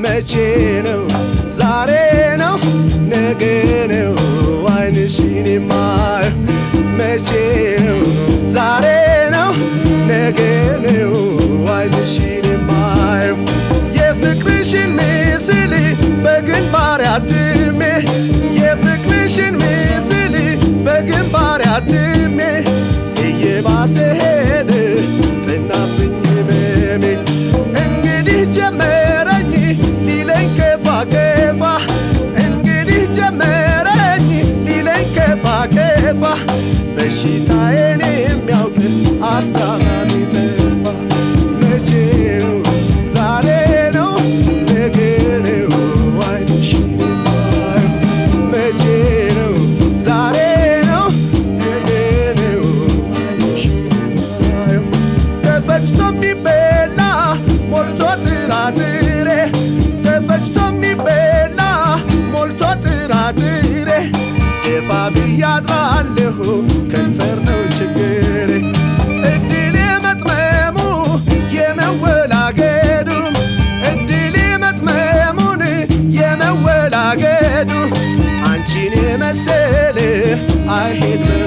መቼ ነው ዛሬ ነው ነገ ነው አይንሽን የማየው መቼ ነው ዛሬ ነው ነገ ነው አይንሽን የማየው የፍቅርሽን ምስል በግንባር አትሜ የፍቅርሽን ምስል በግንባር አትሜ እየባሰ ሄደ ጥናብኝ ህመሜ እንግዲህ ጀመረኝ ሊለኝ ከፋ ከፋ እንግዲህ ጀመረኝ ሊለኝ ከፋ ከፋ በሽታዬን የሚያውቅ አስታማሚ ጠፋ መቼ ነው ዛሬ ነው ነገ ነው አይንሽን የማየው መቼ ነው ዛሬ ነው ነገ ነው አይንሽን የማየው ተፈጭቶ የሚበላ ሞልቶ ጥራጥሬ ተፈጭቶ የሚበላ ሞልቶ ጥራጥሬ ደፋ ብያድራለሁ ከንፈር ነው ችግሬ እድል የመጥመሙ የመወላገዱ እድል የመጥመሙን የመወላገዱ አንቺን የመሰለ አይሄድ